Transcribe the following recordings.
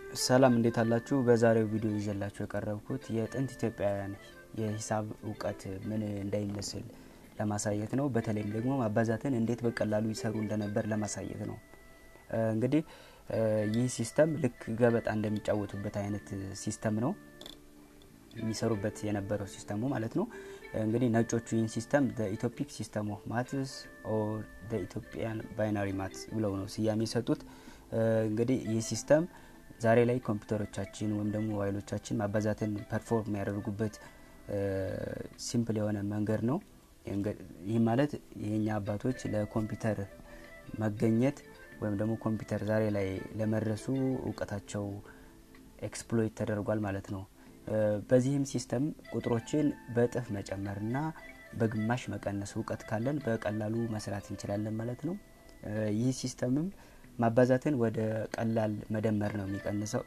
ሰላም እንዴት አላችሁ? በዛሬው ቪዲዮ ይዤላችሁ የቀረብኩት የጥንት ኢትዮጵያውያን የሂሳብ እውቀት ምን እንደሚመስል ለማሳየት ነው። በተለይም ደግሞ ማባዛትን እንዴት በቀላሉ ይሰሩ እንደነበር ለማሳየት ነው። እንግዲህ ይህ ሲስተም ልክ ገበጣ እንደሚጫወቱበት አይነት ሲስተም ነው የሚሰሩበት የነበረው ሲስተሙ ማለት ነው። እንግዲህ ነጮቹ ይህን ሲስተም ኢትዮፒክ ሲስተም ኦፍ ማትስ ኦር ኢትዮጵያን ባይናሪ ማትስ ብለው ነው ስያሜ የሰጡት። እንግዲህ ይህ ሲስተም ዛሬ ላይ ኮምፒውተሮቻችን ወይም ደግሞ ሞባይሎቻችን ማባዛትን ፐርፎርም የሚያደርጉበት ሲምፕል የሆነ መንገድ ነው። ይህ ማለት የኛ አባቶች ለኮምፒውተር መገኘት ወይም ደግሞ ኮምፒውተር ዛሬ ላይ ለመድረሱ እውቀታቸው ኤክስፕሎይት ተደርጓል ማለት ነው። በዚህም ሲስተም ቁጥሮችን በእጥፍ መጨመርና በግማሽ መቀነስ እውቀት ካለን በቀላሉ መስራት እንችላለን ማለት ነው። ይህ ሲስተምም ማባዛትን ወደ ቀላል መደመር ነው የሚቀንሰው።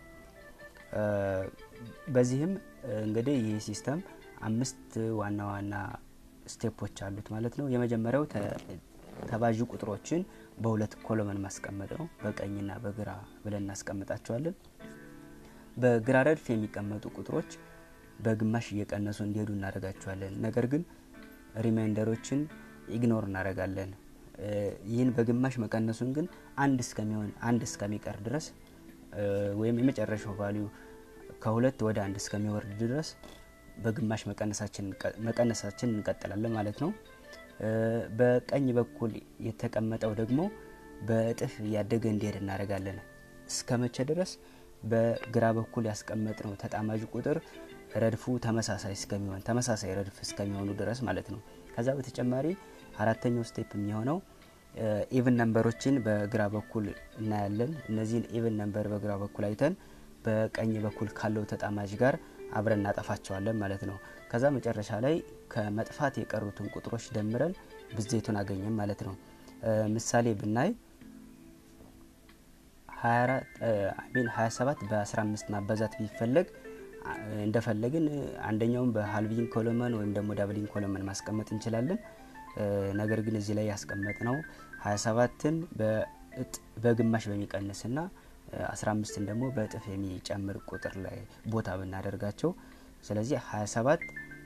በዚህም እንግዲህ ይህ ሲስተም አምስት ዋና ዋና ስቴፖች አሉት ማለት ነው። የመጀመሪያው ተባዥ ቁጥሮችን በሁለት ኮሎመን ማስቀመጥ ነው። በቀኝና በግራ ብለን እናስቀምጣቸዋለን። በግራ ረድፍ የሚቀመጡ ቁጥሮች በግማሽ እየቀነሱ እንዲሄዱ እናደርጋቸዋለን። ነገር ግን ሪማይንደሮችን ኢግኖር እናደርጋለን። ይህን በግማሽ መቀነሱን ግን አንድ እስከሚሆን አንድ እስከሚቀር ድረስ ወይም የመጨረሻው ቫሊዩ ከሁለት ወደ አንድ እስከሚወርድ ድረስ በግማሽ መቀነሳችን እንቀጥላለን ማለት ነው። በቀኝ በኩል የተቀመጠው ደግሞ በእጥፍ እያደገ እንዲሄድ እናደርጋለን። እስከ መቼ ድረስ? በግራ በኩል ያስቀመጥነው ተጣማጅ ቁጥር ረድፉ ተመሳሳይ እስከሚሆን ተመሳሳይ ረድፍ እስከሚሆኑ ድረስ ማለት ነው። ከዛ በተጨማሪ አራተኛው ስቴፕ የሚሆነው ኢቭን ነንበሮችን በግራ በኩል እናያለን። እነዚህን ኢቭን ነንበር በግራ በኩል አይተን በቀኝ በኩል ካለው ተጣማጅ ጋር አብረን እናጠፋቸዋለን ማለት ነው። ከዛ መጨረሻ ላይ ከመጥፋት የቀሩትን ቁጥሮች ደምረን ብዜቱን አገኘም ማለት ነው። ምሳሌ ብናይ 27 በ15 ማባዛት ቢፈለግ እንደፈለግን አንደኛውን በሀልቪንግ ኮሎመን ወይም ደግሞ ዳብሊንግ ኮሎመን ማስቀመጥ እንችላለን። ነገር ግን እዚህ ላይ ያስቀመጥ ነው 27ን በግማሽ በሚቀንስና 15ን ደግሞ በእጥፍ የሚጨምር ቁጥር ላይ ቦታ ብናደርጋቸው ስለዚህ 27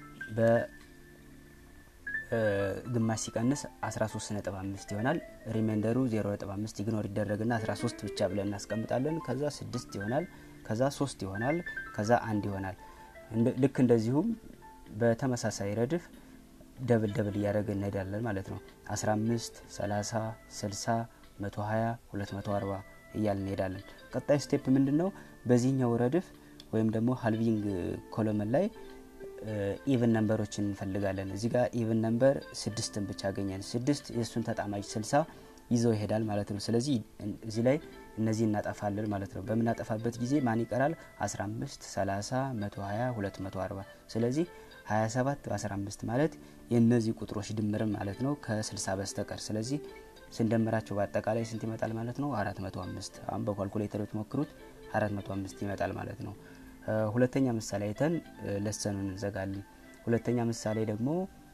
በግማሽ ሲቀንስ 13.5 ይሆናል። ሪሜንደሩ 0.5 ኢግኖር ይደረግና 13 ብቻ ብለን እናስቀምጣለን። ከዛ 6 ይሆናል። ከዛ 3 ይሆናል። ከዛ አንድ ይሆናል። ልክ እንደዚሁም በተመሳሳይ ረድፍ ደብል ደብል እያደረገ እንሄዳለን ማለት ነው። 15፣ 30፣ 60፣ 120፣ 240 እያል እንሄዳለን። ቀጣይ ስቴፕ ምንድን ነው? በዚህኛው ረድፍ ወይም ደግሞ ሀልቪንግ ኮሎመን ላይ ኢቭን ነንበሮችን እንፈልጋለን። እዚህ ጋር ኢቭን ነንበር ስድስትን ብቻ አገኘን። ስድስት የእሱን ተጣማጅ ስልሳ ይዘው ይሄዳል ማለት ነው። ስለዚህ እዚህ ላይ እነዚህ እናጠፋለን ማለት ነው። በምናጠፋበት ጊዜ ማን ይቀራል? 15፣ 30፣ 120፣ 240 ስለዚህ 27 በ15 ማለት የእነዚህ ቁጥሮች ድምርም ማለት ነው ከ60 በስተቀር ስለዚህ ስንደምራቸው በአጠቃላይ ስንት ይመጣል ማለት ነው? 405 አሁን በኳልኩሌተር ብትሞክሩት 405 ይመጣል ማለት ነው። ሁለተኛ ምሳሌ አይተን ለሰኑን እንዘጋለን። ሁለተኛ ምሳሌ ደግሞ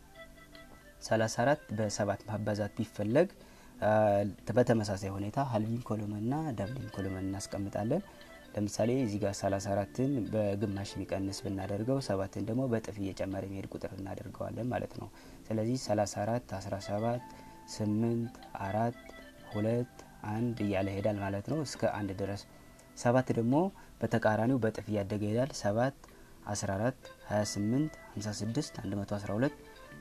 34 በሰባት ማባዛት ቢፈለግ በተመሳሳይ ሁኔታ ሀልቪንግ ኮሎመን ና ዳብሊንግ ኮሎመን እናስቀምጣለን። ለምሳሌ እዚህ ጋር 34ን በግማሽ የሚቀንስ ብናደርገው ሰባትን ደግሞ በጥፍ እየጨመረ የሚሄድ ቁጥር እናደርገዋለን ማለት ነው። ስለዚህ 34 17 8 አራት ሁለት አንድ እያለ ይሄዳል ማለት ነው እስከ አንድ ድረስ። ሰባት ደግሞ በተቃራኒው በጥፍ እያደገ ይሄዳል። 7 14 28 56 112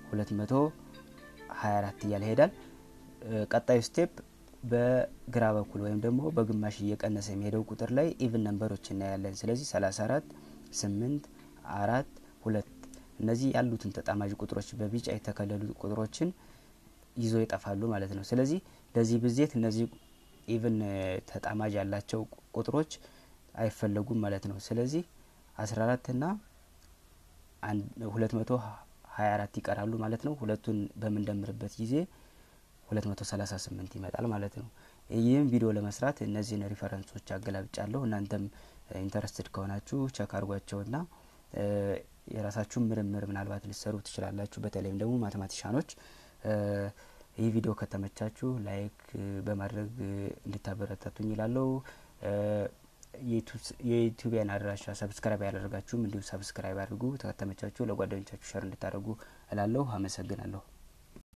224 እያለ ይሄዳል። ቀጣዩ ስቴፕ በግራ በኩል ወይም ደግሞ በግማሽ እየቀነሰ የሚሄደው ቁጥር ላይ ኢቭን ነንበሮች እናያለን። ስለዚህ 34 8 አራት ሁለት እነዚህ ያሉትን ተጣማጅ ቁጥሮች በቢጫ የተከለሉ ቁጥሮችን ይዞ ይጠፋሉ ማለት ነው። ስለዚህ ለዚህ ብዜት እነዚህ ኢቭን ተጣማጅ ያላቸው ቁጥሮች አይፈለጉም ማለት ነው። ስለዚህ 14 ና 224 ይቀራሉ ማለት ነው። ሁለቱን በምንደምርበት ጊዜ 238 ይመጣል ማለት ነው። ይህም ቪዲዮ ለመስራት እነዚህን ሪፈረንሶች አገላብጫለሁ። እናንተም ኢንተረስትድ ከሆናችሁ ቸክ አድርጓቸውና የራሳችሁን ምርምር ምናልባት ልሰሩ ትችላላችሁ። በተለይም ደግሞ ማቴማቲሻኖች ይህ ቪዲዮ ከተመቻችሁ ላይክ በማድረግ እንድታበረታቱኝ ይላለው። የዩቲዩቢያን አድራሻ ሰብስክራይብ ያላደረጋችሁም እንዲሁ ሰብስክራይብ አድርጉ። ከተመቻችሁ ለጓደኞቻችሁ ሸር እንድታደርጉ እላለሁ። አመሰግናለሁ።